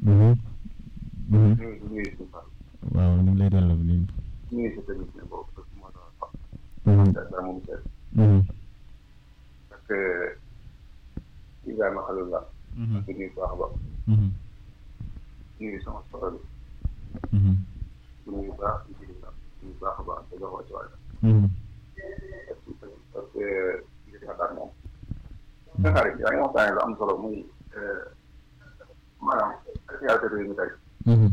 Mhm. Mhm. nuyu di nuyu si Fall waaw ñu ngi lay delloo nii. nuyu si technicien boobu parce que moo doon wax Mhm. dara moom seet Mhm. parce que Ibrahima Khalil la Mhm. di nuyu bu baax a baax Mhm. nuyu sama soxla bi Mhm. di nuyu bu baax di nuyu bu baax a baax te jox wàcc waay Mhm. parce que li nga xalaat moom. nga xarit yaa ngi waxtaanee lu am solo muy maanaam actualité réew mi tey Mhm.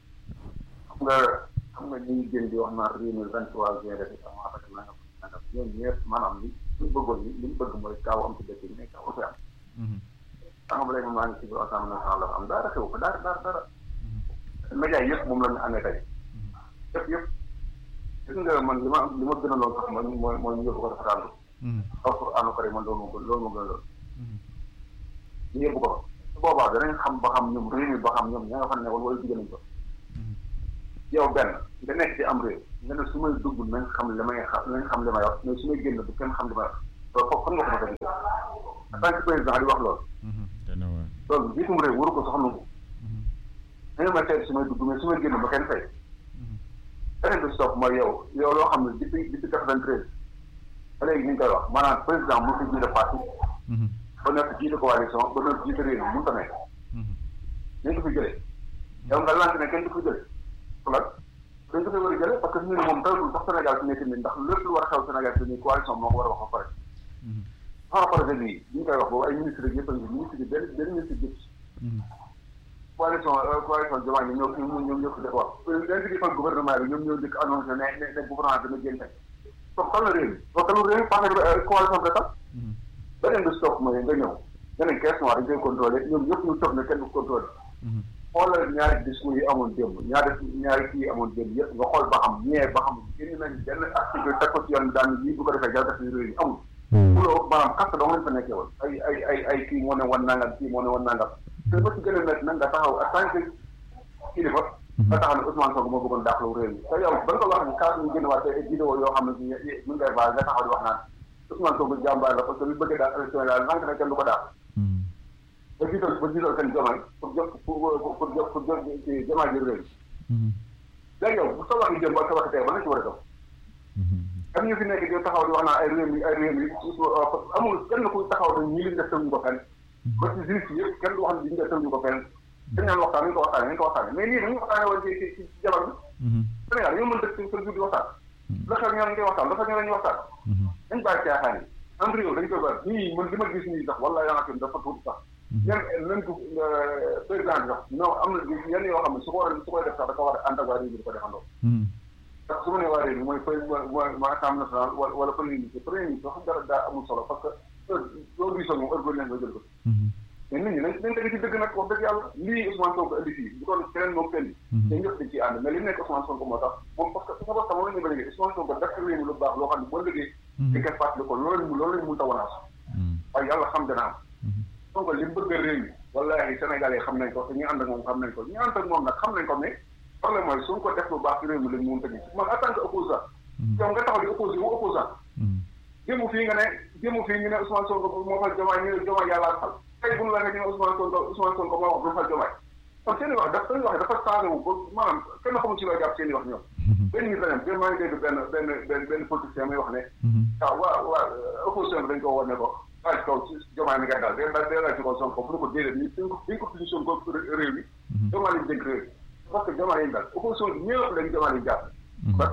xam nga xam nga ñi gën di wax naan réew mi vingt trois juin def am affaire nangam nangam ñoom ñëpp maanaam li li ñu bëggoon li li ñu bëgg mooy kaaw am ci dëkk bi mais kaaw fi am Mhm. xam nga ba léegi maa ngi ci biir assemblée nationale la am dara xew ko dara dara dara média yi yëpp moom la ñu amee tey yëpp yëpp gis nga man li ma li ma gën a lool sax man mooy mooy ñu yóbbu ko rafetlu Mhm. xaw pour ànd ko rek man loolu ma gën loolu ma gën a lool Mhm. ñu yóbbu ko fa su boobaa danañ xam ba xam ñoom réew mi ba xam ñoom ña nga fa nekkoon wala jigéen nañ ko Mhm. yow benn nga nekk ci am réew nga ne su may dugg nañ xam li may xam nañ xam li may wax mais su may génn bu kenn xam li may wax loolu foofu fan nga ko mën a en tant que président di wax loolu Mhm. dana waar. loolu jiitum réew waru ko soxla ko Mhm. da nga ma teel su may dugg mais su may génn ba kenn fay Mhm. beneen bi stop mooy yow yow loo xam ne depuis depuis quatre-vingt-treize ba léegi ni ñu koy wax maanaam président mu fi jiite parti Mhm. ba nekk jiite coalition ba nekk jiite réew mi mënut a nekk Mhm. nañ ko fi jëlee yow nga lante ne kenn du ko jëlee lan dañ ko fi war a jëlee parce que ñu ne moom tawul sax Sénégal fi nekk nii ndax lépp lu war a xew Sénégal fi nii coalition moo ko war a wax ba pare Mhm. sans projet bi bi ñu koy wax boobu ay ministre yëpp a ngi ministre yi benn benn ministre yëpp Mhm. coalition coalition Diomaye ñoom ñoo ñoom ñoom ñoo ko def wax dañ fi defal gouvernement bi ñoom ñoo njëkk annoncé ne ne ne gouvernement dana génn tey donc kan la réew mi donc kan la réew mi parce que coalition bi tax Mhm. beneen bi stop mooy nga ñëw nga ne caisse noire dañ koy contrôlé ñoom ñëpp ñu toog ne kenn du contrôlé Mhm. xoolal ñaari discours yi amoon démb ñaari ñaari kii yi amoon démb yëpp nga xool ba xam ñee ba xam génn nañ benn article teg ko ci yoon bi daan lii bu ko defee jalgat yi réew yi amul Mhm. fuloo maanaam kàtt dong lañ fa nekkee woon ay ay ay ay kii moo ne wan nangam kii moo ne wan nangam te ba ci gën a métti nag nga taxaw en tant que kilifa nga taxaw ne Ousmane Sonko moo bëggoon dàqlu réew mi te yow ba nga ko wax ni kaas ñu génn waat ay vidéo yoo xam ne si mën ngay baal nga taxaw di wax naan Ousmane Sonko jàmbaar la parce que lu bëggee daal élection yi daal nank na kenn du ko daal Mhm. ba jiital ba jiital seen jomaay pour jot pour pour pour jot pour jot ci jomaay ji réew mi Mhm. léegi yow bu sa waxi jëm ak sa waxi tey ba na ci war a def Mhm. am ñu fi nekk di taxaw di wax naan ay réew mi ay réew mi amul kenn ku taxaw dañ ñi liñ def tënk ko fenn ba ci juriste yëpp kenn du wax ne liñ def tënk ko fenn dañ naan waxtaan nañ ko waxtaane nañ ko waxtaane mais lii dañu waxtaane woon ci ci ci ci jabar bi Mhm. Sénégal ñoo mën dëkk seen jur di waxtaan la xew ñoo ngi waxtaan la xew ñoo lañuy waxtaan Mhm. dañ bàyyi caaxaan yi am réew dañ koy bari nii man li ma gis nii sax wala yaa nga dafa tuuti sax même même bu président bi sax non am na yenn yoo xam ne su ko war a su koy def sax dafa war a ànd ak waa réew mi di ko defandoo Mhm. ndax su ma nee waa réew mi mooy mooy mooy mooy assemblée nationale wala wala premier ministre premier ministre wax dara daa amul solo parce que heure soo gisoo moom heure bu leen nga jël ko Mhm. mais nit ñi nañ nañ teg ci dëgg nag wax dëgg yàlla lii Ousmane Sonko indi fii bu doon keneen moo ko indi te ñëpp dañ ciy ànd mais li nekk Ousmane Sonko moo tax moom parce que sa bopp moom la ñu ba léegi Ousmane Sonko def réew mi lu baax loo xam ne boo liggéey di koy fàttali ko loolu lañ loolu lañ mun ta wanaas Mhm. waaye yàlla xam dana am Mhm. Sonko li mu bëgg a réew mi wallaahi Sénégalais xam nañ ko te ñu ànd ak moom xam nañ ko ñu ànd ak moom nag xam nañ ko mais problème mooy su ko def lu baax ci réew mi lañ mun ta gis man en tant que opposant yow nga taxaw di opposé wu opposant Mhm. jëmu fii nga ne jëmu fii ñu ne Ousmane Sonko moo fal Diomaye ñu ne Diomaye yàlla fal tey bu ñu la ñu ne Ousmane Sonko Ousmane Sonko moo wax du fal Diomaye kon seen i wax dafa seen i wax dafa changé wu ba maanaam kenn xamul ci loo jàpp seen i wax ñoom benn nit la dem benn maa ngi dégg benn benn benn benn politicien muy wax ne Mhm. waaw waa waa opposition bi dañ ko war ne ko waa ci kaw ci Diomaye mi nga daal day daal day daal ci kaw Sonko bu ñu ko déedéet ñu dañ ko dañ ko position ko réew mi Diomaye lañ dénk réew mi parce que Diomaye lañ daal opposition bi ñëpp lañ Diomaye lañ jàpp ba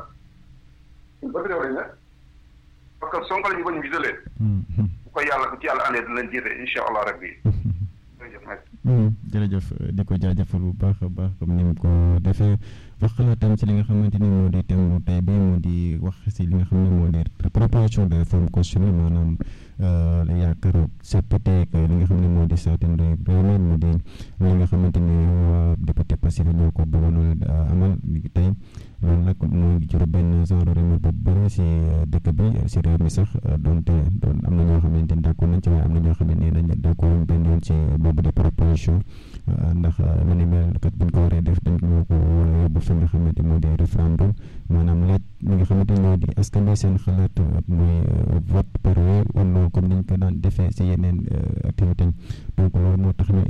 ba réew lañ ne parce que Sonko la ñu bañ a gisalee Mhm. bu ko yàlla bu ci yàlla andee dinañ jiite incha allah rabbi jërëjëf merci. Mhm. jërëjëf di ko jaajëfal bu baax a baax comme ni mu ko defee wax xalaatam ci li nga xamante ni moo di thème bu tey bi moo di wax si li nga xam ne moo di proposition de réforme constitutionnelle maanaam la yaakaar seppite ak li nga xam ne moo di certain réew mi mu di li nga xamante ni waa député Pastef ñoo ko bëggoon a amal tey loolu nag mooy jur benn genre remède bu bëri si dëkk bi si réew mi sax donte doon am na ñoo xamante ni d'accord nañ ci waaye am na ñoo xam ne nii dañ d'accord benn yoon ci boobu de proposition ndax lu ni mel kat buñ ko waree def dañ ñoo ko war a yóbbu fi nga xamante moo di référendum maanaam laaj li nga xamante ñoo di askan bi seen xalaat mooy vote par oui ou non comme niñ ko daan defee si yeneen activité donc loolu moo tax ñu indi bay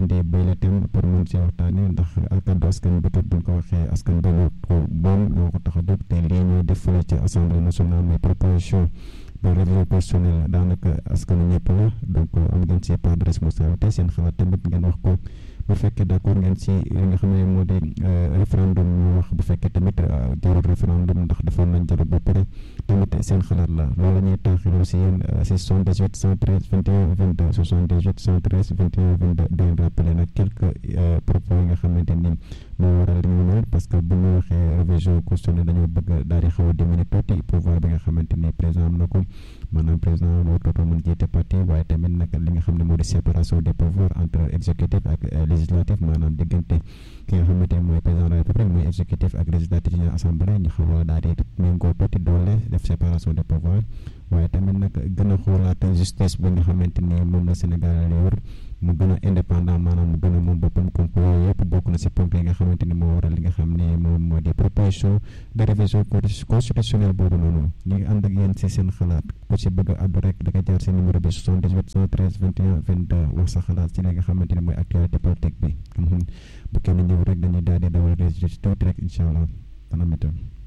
bile thème pour mën si waxtaanee ndax kàddu askan bi buñ ko waxee askan bi ko moom moo ko tax a jóg te lii ñuy def fële ci assemblée nationale muy proposition de révision constitutionnelle daanaka askanu ñëpp la donc am ngeen si part de responsabilité seen xalaat tamit ngeen wax ko bu fekkee d' accord ngeen si li nga xam ne moo di référendum ñu wax bu fekkee tamit jarul référendum ndax defoon nañ jarul ba pare tamit seen xalaat la loolu la ñuy taaxiroo si yéen si 78 113 21 22 78 113 21 22 di leen rappeler nag quelques propos yi nga xamante ni moo waral li ñu mel parce que bu ñu waxee révision constitutionnelle dañoo bëgg daal di xaw a diminuer tuuti pouvoir bi nga xamante ni président am na ko maanaam président moo tootoo mën jiite parti waaye tamit nag li nga xam ne moo di séparation des pouvoirs entre exécutif ak législatif maanaam diggante ki nga xamante ne mooy président de la république mooy exécutif ak législatif yi assemblée ñu xaw a daal di méngoo tuuti doole def séparation des pouvoirs waaye tamit nag gën a xoolaat justice bi nga xamante ni moom la Sénégal lay wër mu gën a indépendant maanaam mu gën a moom boppam comme que yooyu yëpp bokk na si ponk yi nga xamante ni moo waral li nga xam ne moom moo di proposition de révision constitutionnelle boobu noonu ñu ngi ànd ak yéen si seen xalaat ku si bëgg a àddu rek da nga jaar si numéro bi 78 113 21 22 wax sa xalaat si li nga xamante ni mooy actualité politique bi bu kenn ñëw rek dañuy daal di dawal résultat tuuti rek incha allah dana météo